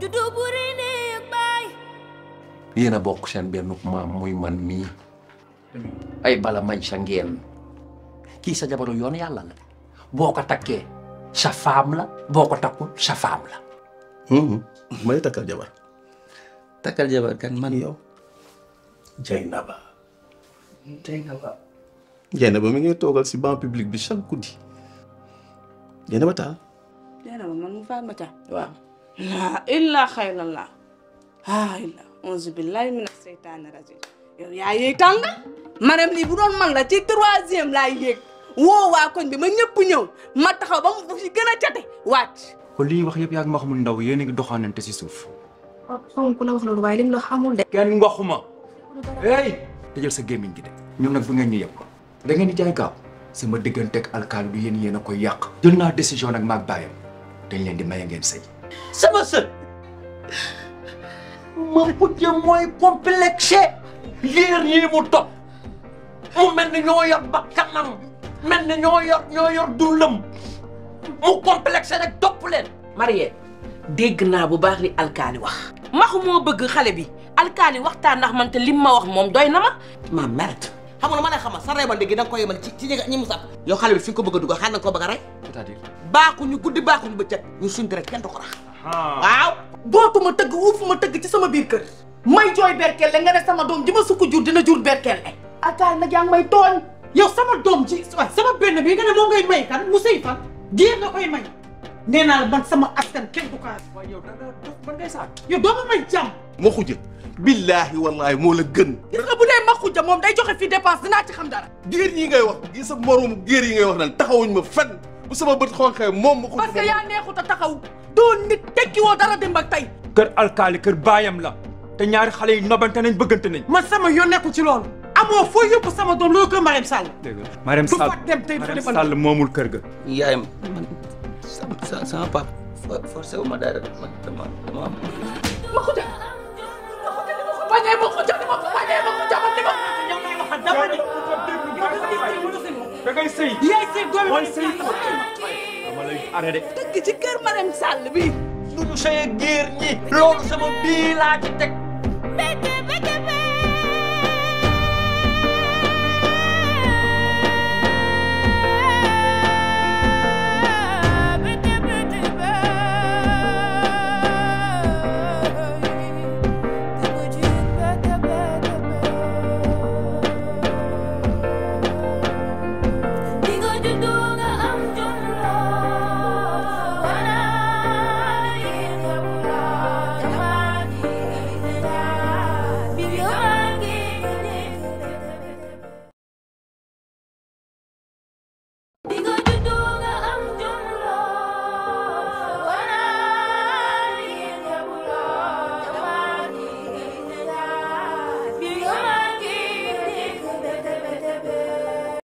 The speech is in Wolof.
juddu buri néeg baay yéen a bokk seen benn maam muy man mii ay bala mañ sa ngeen kii sa jabaru yoon yàlla la boo ko takkee sa faam la boo ko takkul sa faam la may takkal jabar takkal jabar kan man yow Jaynaba Jaynaba Jaynaba mi ngi toogal si banc public bi chaque guddi Jaynaba taal Jaynaba man mu faat ma ca waaw laa illaa xayrallah ah illa onze billahi mina seytaani rajim yow yaa yéeg tànga maanaam lii bu doon man la ci troisième laay yéeg woo waa koñ bi ma ñëpp ñëw ma taxaw ba mu fi gën a cate wàcc kon li ñuy wax yëpp yaa ngi ma xamul ndaw yéen a ngi doxaanante si suuf. xaw ku la wax loolu waaye lim la xamul de. kenn waxuma. hey tëjal sa gémmiñ gi de. ñoom nag bu ngeen ñu yëpp da ngeen di jaay gaaw sama digganteeg alkaali du yéen yéen a koy yàq. jël naa décision nag maag bàyyam dañ leen di maye ngeen sëy. sama sët ma mujj mooy complexé liir yi mu topp mu mel ni ñoo yor ba kanam mel ni ñoo yor ñoo yor dundam mu complexé rek topp leen Mariette dégg naa bu baax li alkaali wax maxu moo bëgg xale bi alkaali waxtaan ndax man te lim ma wax moom doy na ma ma merde xam nga lu ma lay xamal sa reebal léegi da nga ko yemal ci ci ñi nga ñi mu sax yow xale bi fi nga ko bëgg a dugal xanaa nga ko bëgg a rey c'est-à-dire. baaxuñu guddi baaxuñu bëccëg ñu suñ rek kenn du ko rax waaw dootuma tëgg uufuma tëgg ci sama biir kër may jooy berkelle nga ne sama doom ji ma sukk jur dina jur berkelle alkaali nag yaa ngi may tooñ yow sama doom ji waaye sama benn bi nga ne moo ngay may kan mu sëy fan géer nga koy may nee naa la man sama askan kenn du ko waaye yow da nga dof ban ngay saak. yow doo ma may jàmm ma xuja billaahi wallaahi moo la gën gis nga bu dee ma xujja moom day joxe fii dépense dinaa ci xam dara géer yi ngay wax gi sa moroomu géer yi ngay wax naan taxawuñ ma fenn bu sama bët xonqee moom ma xuja parce que yaa neexut a taxaw doo nit tekki woo dara démb ak tey kër alkaali kër baayam la te ñaari xale yi nobante nañ bëggante nañ. man sama yoon nekku ci loolu amoo foo yóbbu sama doom loolu ko Marème Sall dégg nga Marème du Sall fa dem tey du fa Marème dem Sall moomul kër ga. yaayam man sa sama papa forcé wu ma dara man dama dama am ma xujja ma xujja ni ma ko bañee ma xujja ni ma ko bañee ma xujja man ni ma yow lay waxal dama ni da ngay sëy. yaay sëy doom mooy sëy. dama lay arrêté. dëgg ci kër Marème Sall bi du ñu sëy géer ñi loolu sama bii laa ci teg beke beke beke